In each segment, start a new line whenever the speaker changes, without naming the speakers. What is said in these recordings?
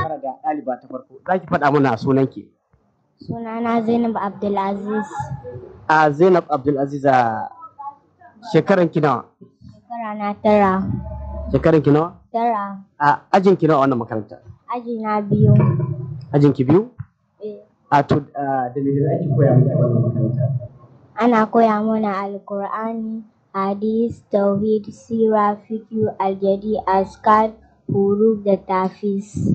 fara da ɗaliba ta farko. Za ki faɗa mana sunanki.
Sunana Zainab Abdulaziz.
A Zainab Abdulaziz a shekaran ki nawa?
Shekara na tara.
Shekaran ki nawa?
Tara.
A ajin ki nawa a wannan makaranta?
Aji na biyu.
Ajin ki biyu?
Eh.
A to a da me da ake koya miki a wannan makaranta?
Ana koya mana Alkur'ani, Hadis, Tauhid, Sira, Fiqh, Aljadi, Askar, Huruf da Tafis.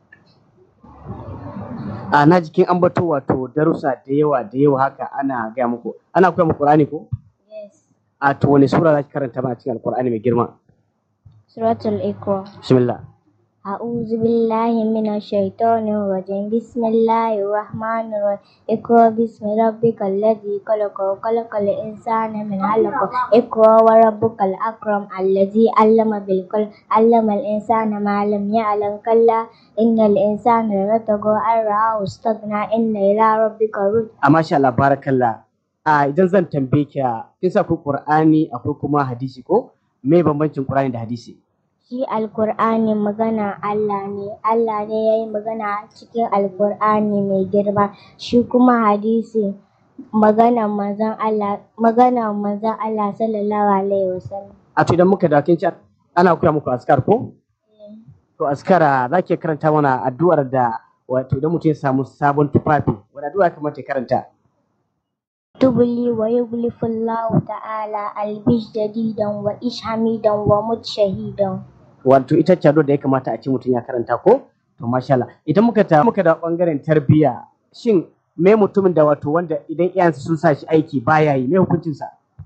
A na jikin ambato wato darussa da yawa da yawa haka ana gaya muku. Ana koya muku Qur'ani ko?
Yes.
A to wani sura za ki karanta mana cikin Alƙur'ani mai girma?
Suratul Iqra.
Bismillah.
أعوذ بالله من الشيطان الرجيم بسم الله الرحمن الرحيم اقرأ باسم ربك الذي خلق وخلق الإنسان من علق اقرأ وربك الأكرم الذي علم بالقلم علم الإنسان ما لم يعلم كلا إن الإنسان ليطغى أن رآه استغنى إن إلى ربك الرجع
A masha Allah barakallah. A idan zan tambaye ki kin sa akwai Qur'ani akwai kuma hadisi ko? Me bambancin Qur'ani da hadisi?
shi alkur'ani magana Allah ne Allah ne ya yi magana cikin alkur'ani mai girma shi kuma hadisi magana manzon Allah magana manzon Allah sallallahu alaihi wasallam
A to idan muka dawo kin ci ana koya muku askar ko? To askara za ki karanta mana addu'ar da wato idan mutum ya samu sabon tufafi wani addu'a ya kamata ya karanta?
tubli wa yughlifu Allah ta'ala albish jadidan wa ish hamidan wa mut shahidan
Wato ita ce addu'ar da ya kamata a ce mutum ya karanta ko? To masha Allah. Idan muka ta muka da bangaren tarbiyya shin me mutumin da wato wanda idan iyayensa sun sa shi aiki baya yi me hukuncinsa?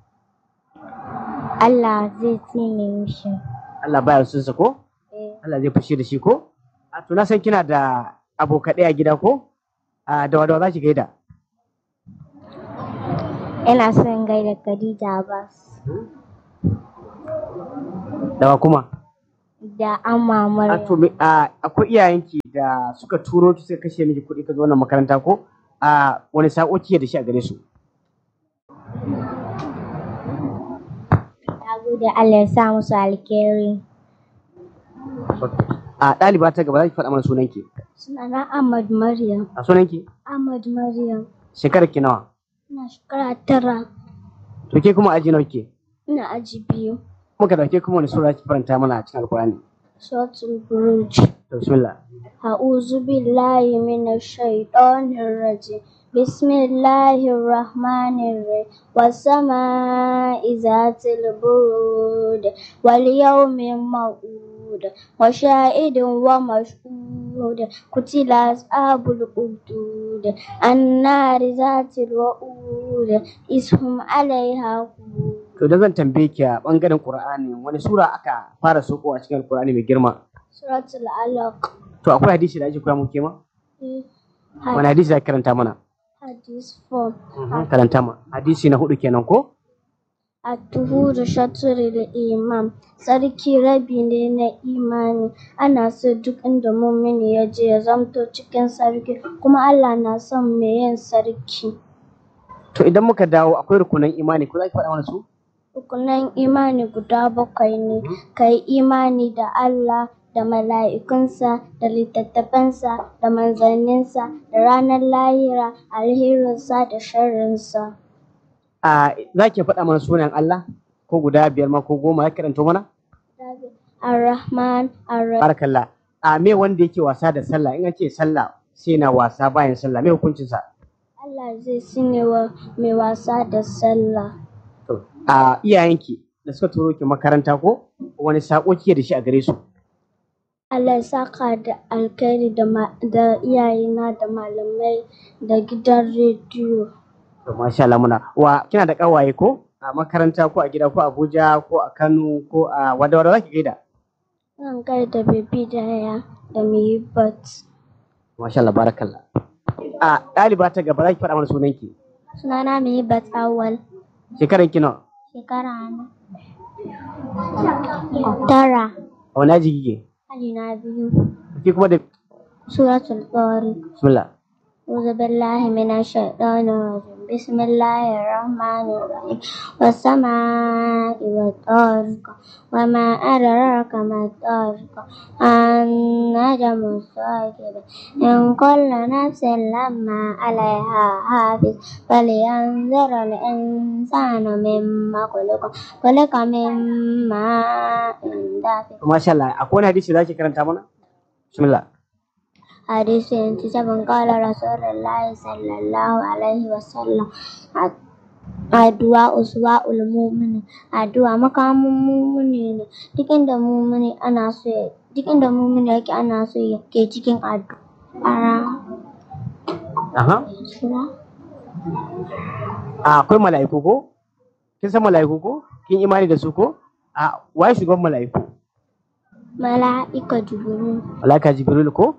Allah zai tsine mishi
Allah baya son sa ko?
Eh,
Allah zai fushi da shi ko? A to na san kina da abokaɗai a gida ko? A da wadawa za ki gaida.
ina son gaida Khadija Abbas
Dawa kuma.
da Amma
A
Maryam
to me- a akwai iyayenki da suka turo ki suka kashe miki kuɗi ka zo wannan makaranta ko? A wani sako kike da shi a gare su?
Na gode Allah ya sa musu alkhairi.
A ɗaliba ta gaba za ki faɗa mana sunanki.
Sunana Ahmad Maryam.
A sunanki?
Ahmad Maryam.
Shekarar ki nawa?
Ina shekara tara.
To ke kuma aji nawa ke?
Ina aji biyu.
Muka dauke kuma wani sura ki faranta mana a cikin Alƙur'ani.
Suratul Buruj.
To bismillah.
أعوذ بالله من الشيطان الرجيم بسم الله الرحمن الرحيم والسماء ذات البرود واليوم الموعود وشاهد ومشهود قتل أصحاب الأخدود النار ذات الوقود إذ هم عليها قعود
To da zan tambaye ki a bangaren Qur'ani wani sura aka fara soko a cikin Alƙur'ani mai girma?
سورة العلق
To akwai hadisi da ake koya muku ke ma? Wani hadisi da ake karanta mana?
حديث 4
Karanta ma. Hadisi na hudu kenan ko?
At-tuhuru shatrul iman sarki rabi ne na imani ana so duk inda mumini ya je ya zamto cikin sarki kuma Allah na son mai yin sarki
To idan muka dawo akwai rukunan imani ko za ki faɗa mana su?
rukunan imani guda bakwai ne kai imani da Allah da mala'ikunsa da littattafansa da manzanninsa da ranar lahira alherinsa da sharrinsa
A za ki faɗa mana sunan Allah ko guda biyar ma ko goma ya karanto mana?
Ar-Rahman Ar-Rahim
Barakallah. A me wanda yake wasa da sallah in an ce sallah sai na wasa bayan sallah me hukuncinsa?
Allah zai sinewa mai wasa da sallah
To, a iyayenki da suka turo ki makaranta ko wani sako kike da shi a gare su?
Allah ya saka da alkhairi da ma- da iyayena da malamai da gidan rediyo.
To masha Allah muna. Wa kina da kawaye ko? A makaranta ko a gida ko a Abuja ko a Kano ko a wada wada zaki gaida?
Zan gaida Baby Daya da Mihibat.
Masha Allah barakallah. A ɗaliba ta gaba za ki faɗa mana sunanki.
Sunana Mihibat Awal.
Shekaran ki nawa?
Shekara na. Tara.
A wani aji kike?
Aji na biyu.
Ki kuma da
Suratul Tariq.
bismillah.
أعوذ بالله من الشيطان الرجيم بسم الله الرحمن الرحيم والسماء والطارق وما أدراك ما الطارق النجم الثاقب إن كل نفس لما عليها حافظ فلينظر الإنسان مما خلق خلق من ماء دافق
masha Allah akwai wani hadisi zaki karanta mana bismillah
حديث 27 قال رسول الله صلى الله عليه وسلم addu'a uswa'ul mu'min addu'a makamin mumini ne duk inda mumini ana so ya duk inda mumini yake ana so ya ke cikin addu'a
aha
sura
a akwai mala'iku ko kin san mala'iku ko kin imani da su ko a waye shugaban mala'iku
mala'ika jibril
mala'ika jibril ko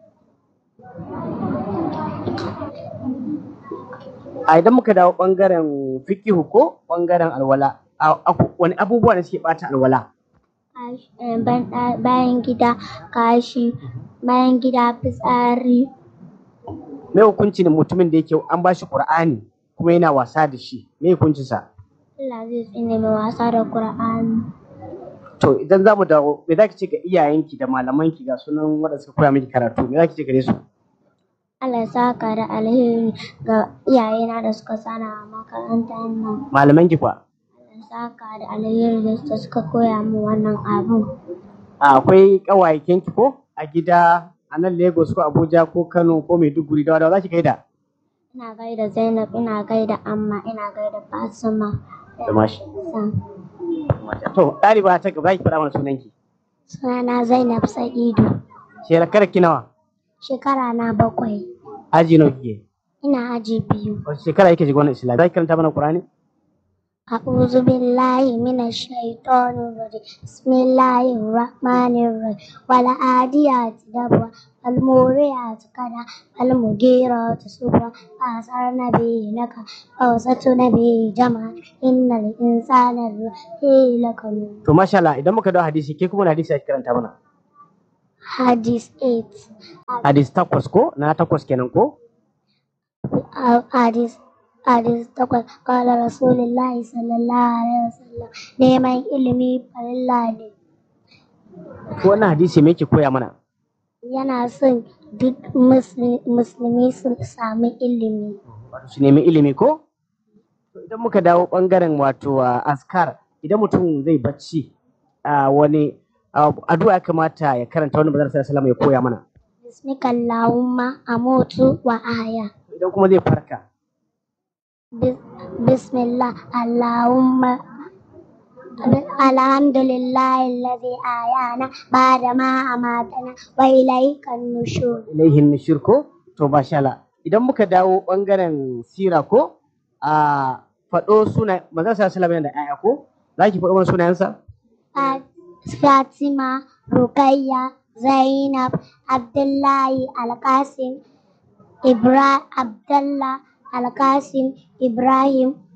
a idan muka dawo bangaren fikihu ko bangaren alwala a- a- wani abubuwa da suke bata alwala
kashi- eh, ban- ɗa- bayan gida kashi bayan gida fitsari
me hukuncin mutumin da yake an bashi qur'ani kuma yana wasa da shi me hukuncinsa
Allah zai tsine mai wasa da Qur'ani
to idan za mu dawo me za ki ce ga iyayenki da malamanki ga sunan waɗanda suka koya miki karatu me za ki ce gare su
Allah ya saka da alheri ga iyayena da suka sana a makarantar nan
malamanki kwa
Allah ya saka da alheri da suka koya min wannan abun
a akwai ƙawayenki ko a gida a nan Lagos ko Abuja ko Kano ko Maiduguri da wadawa za ki gaida
ina gaida Zainab ina gaida Amma ina gaida Fatima
da mashi
San.
to ɗaliba ta gaba za ki faɗa mana sunanki
sunana Zainab Sa'idu
shekarar ki nawa
shekara na bakwai
aji nawa kike
ina aji biyu
wace shekara yake shiga wannan islam za ki karanta mana Qur'ani
أعوذ بالله من الشيطان الرجيم بسم الله الرحمن الرحيم والعاديات ضبوا فالموريات قدحا فالمغيرات صبحا فأثرن به نقعا فوسطن به جمعا إن الإنسان لفي لكنود
to masha Allah idan muka dawo hadisi ke kuma wani hadisi ake karanta mana
حديث 8
hadisi takwas ko na takwas kenan ko
حديث حديث تقول قال رسول الله صلى الله عليه وسلم neman ilimi farilla ne
ko wannan hadisi me yake koya mana
yana son duk musli- musulmi su sami ilimi.
wato su nemi ilimi ko to idan muka dawo bangaren wato ah, askar idan mutum zai bacci a wani ah, addu'a ya kamata ya karanta wani bazar sallallahu ya koya mana
Bismika Allahumma amutu wa aya.
idan kuma zai farka
Bis- Bismillah Allahumma Alhamdulillah alladhi ayana ba'da ma amatana wa ilayka nushur.
ilaihin nushur ko to masha Allah idan muka dawo bangaren sira ko a faɗo suna manzon sallallahu yana da ƴaƴa ko za ki faɗo mana sunayensa
Fa- Fatima, Rukayya, Zainab, Abdullahi, Alkasim, Ibra, Abdullah, Alkasim, Ibrahim,